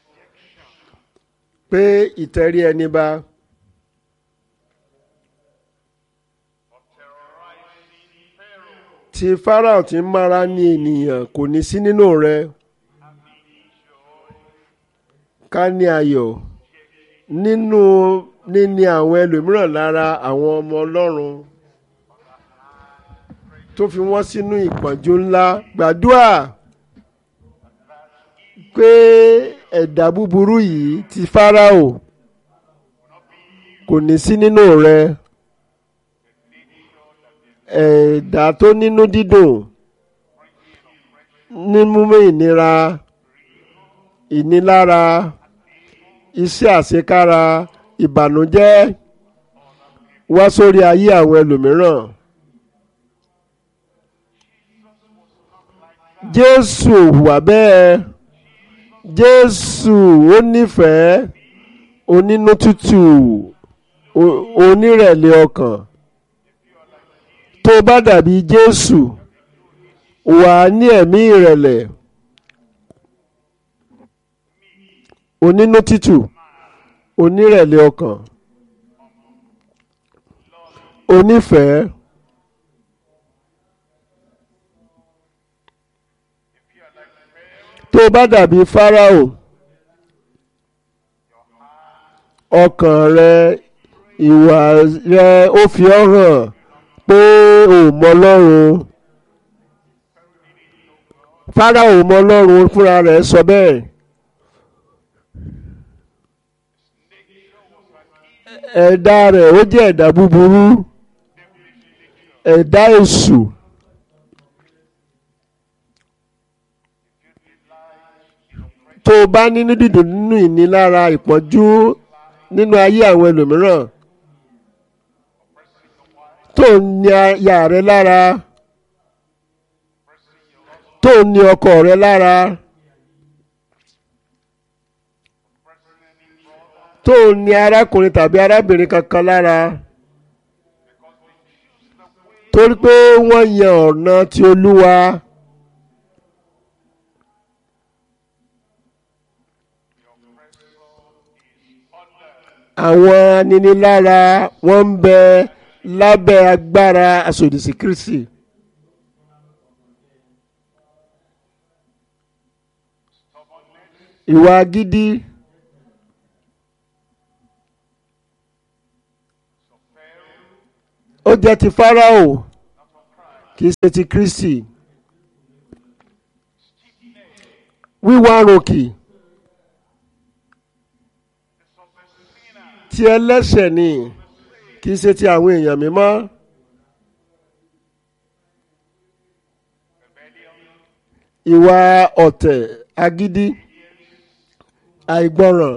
pé ìtẹrí ẹni ba tí Fáráò ti ń mára ní ènìyàn kò ní sí nínú rẹ ká ní ayọ̀ nínú níní àwọn ẹlòmíràn lára àwọn ọmọ Ọlọ́run tó fi wọ́n sínú ìpọ́njú ńlá gbàdúrà pé ẹ̀dá búburú yìí ti Fáráò kò ní sí nínú rẹ ẹ̀dá tó nínú dídùn nímú ìnira ìnilára iṣẹ́ àṣekára ìbànújẹ́ wá sórí ayé àwọn ẹlòmíràn. Jésù ò hùwà bẹ́ẹ̀ Jésù ó nífẹ̀ẹ́ onínú tútù onírẹ̀lẹ̀ ọkàn tó bá dàbí Jésù wà ní ẹ̀mí ìrẹ̀lẹ̀ onínú tútù onírẹ̀lẹ̀ ọkàn onífẹ̀ẹ́. tó bá dàbí Fáráò ọkàn rẹ ìwà rẹ ó fi ọ́ hàn pé ò mọ Ọlọ́run Fáráò ò mọ Ọlọ́run fúnra rẹ̀ sọ bẹ́ẹ̀ ẹ̀dá rẹ̀ ó jẹ́ ẹ̀dá búburú ẹ̀dá èṣù. tó o bá nínú dídùn nínú ìnilára ìpọ́njú nínú ayé àwọn ẹlòmíràn tó ń ní aya rẹ lára tó ń ní ọkọ rẹ lára tó ń ní arákùnrin tàbí arábìnrin kankan lára torí pé wọ́n yan ọ̀nà ti Olúwa. àwọn aninilára wọ́n ń bẹ lábẹ́ agbára asòdìsí Kristi. ìwà gidi ó jẹ́ ti Fáráò kì í ṣe ti Kristi. wíwá ròkì. ti ẹlẹ́ṣẹ̀ ni kì í ṣe ti àwọn èèyàn mímọ́. ìwà ọ̀tẹ̀ agídí àìgbọràn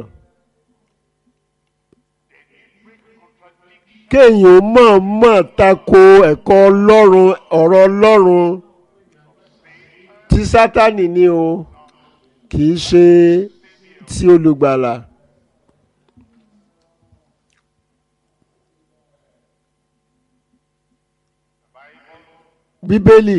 kéèyàn mọ̀ọ́mọ̀ tako ẹ̀kọ́ ọlọ́run ọ̀rọ̀ ọlọ́run tí sátánì ni o kì í ṣe ti olùgbàlà. bíbélì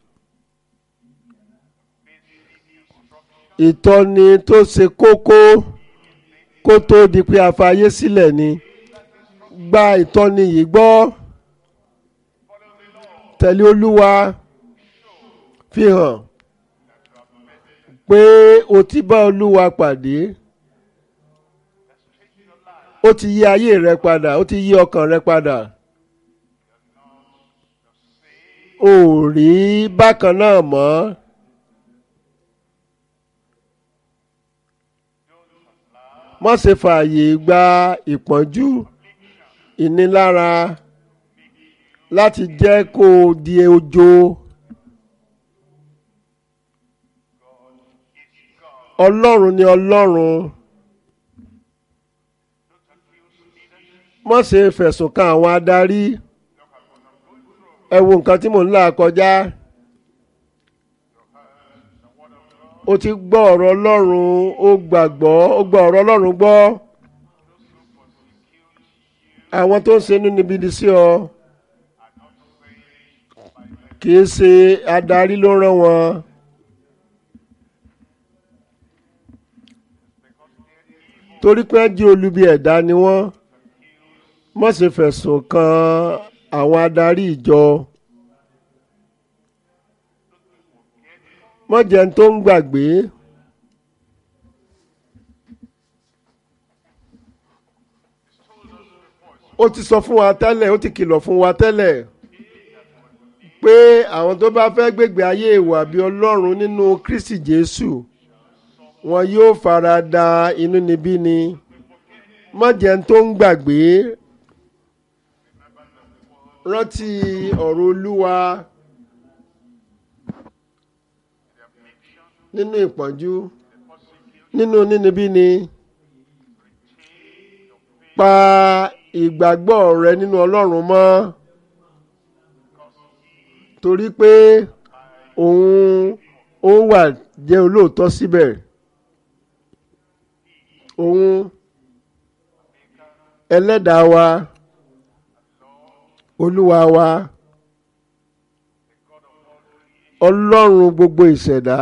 ìtọ́ni tó ṣe kókó kó tó di pé a fayé sílẹ̀ ni gba ìtọ́ni yìí gbọ́ tẹ̀lé olúwa fi hàn pé o ti bá olúwa pàdé ó ti yí ayé rẹ padà ó ti yí ọkàn rẹ padà. ò rí bákan náà mọ́. má ṣe fààyè gba ìpọ́njú ìnilára láti jẹ́ kó o di ojo. Ọlọ́run ni Ọlọ́run. má ṣe fẹ̀sùn kan àwọn adarí ẹ wo nǹkan tí mò ń là kọjá o ti gbọ́ ọ̀rọ̀ Ọlọ́run o gbàgbọ́ o gbọ́ ọ̀rọ̀ Ọlọ́run gbọ́ àwọn tó ń ṣe inúnibíni sí ọ kì í ṣe adarí ló rán wọn torí pé wọ́n jí olubi ẹ̀dá ni wọ́n má ṣe fẹ̀sùn kan àwọn adarí ìjọ má jẹ́ ń tó ń gbàgbé ó ti sọ fún wa tẹ́lẹ̀ ó ti kìlọ̀ fún wa tẹ́lẹ̀ pé àwọn tó bá fẹ́ gbégbé ayé ìwà bí ọlọ́run nínú Kristi Jésù wọn yóò fara da inúnibíni má jẹ́ ń tó ń gbàgbé rántí ọ̀rọ̀ Olúwa nínú ìpọ́njú nínú nínibíni pa ìgbàgbọ́ rẹ nínú Ọlọ́run mọ́ torí pé òun ó wà jẹ́ olóòótọ́ síbẹ̀ òun ẹlẹ́dàá wa olúwa wa ọlọ́run gbogbo ìṣẹ̀dá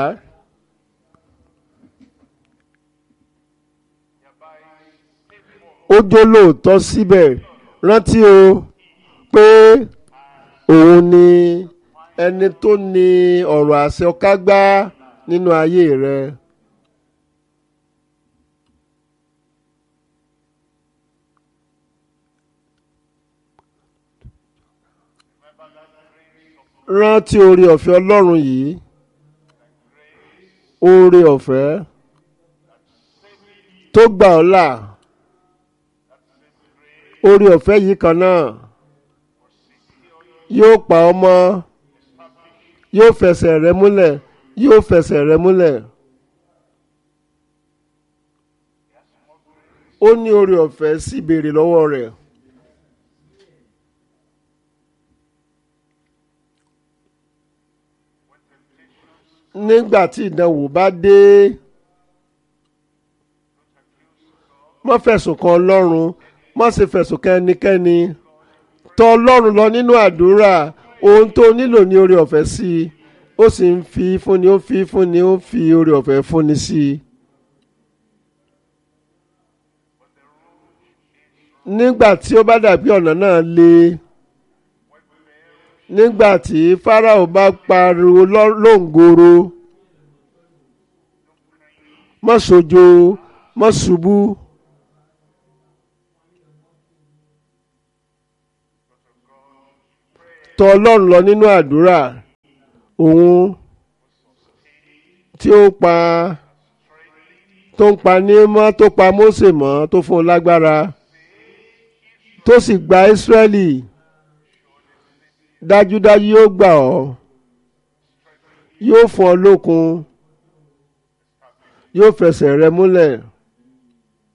ó jó lóòótọ́ síbẹ̀ rántí o pé òun ni ẹni tó ní ọ̀rọ̀ àṣẹ ọ̀kágbá nínú ayé rẹ. rántí oore ọ̀fẹ́ ọlọ́run yìí oore ọ̀fẹ́ tó gbà ọ́ là oore ọ̀fẹ́ yìí kan náà yóò pa ọ́ mọ́ yóò fẹsẹ̀ rẹ múlẹ̀ yóò fẹsẹ̀ rẹ múlẹ̀ ó ní oore ọ̀fẹ́ sì béèrè lọ́wọ́ rẹ̀. nígbà tí ìdánwò bá dé má fẹ̀sùn kan ọlọ́run má ṣe fẹ̀sùn kan ẹnikẹ́ni tọ̀ ọlọ́run lọ nínú àdúrà ohun tó nílò ní oore ọ̀fẹ́ sí i ó sì ń fi fúnni ó fi fúnni ó fi oore ọ̀fẹ́ fúnni sí i. nígbà tí ó bá dàbí ọ̀nà náà le nígbà tí Fáráò bá pariwo lóǹgoro má ṣojo má ṣubú tọ̀ Ọlọ́run lọ nínú àdúrà òun tí ó pa tó ń pa ní mọ́ tó pa Mósè mọ́ tó fún un lágbára tó sì gba Ísírẹ́lì dájúdájú yóò gbà ọ́ yóò fún ọ lókun yóò fẹsẹ̀ rẹ múlẹ̀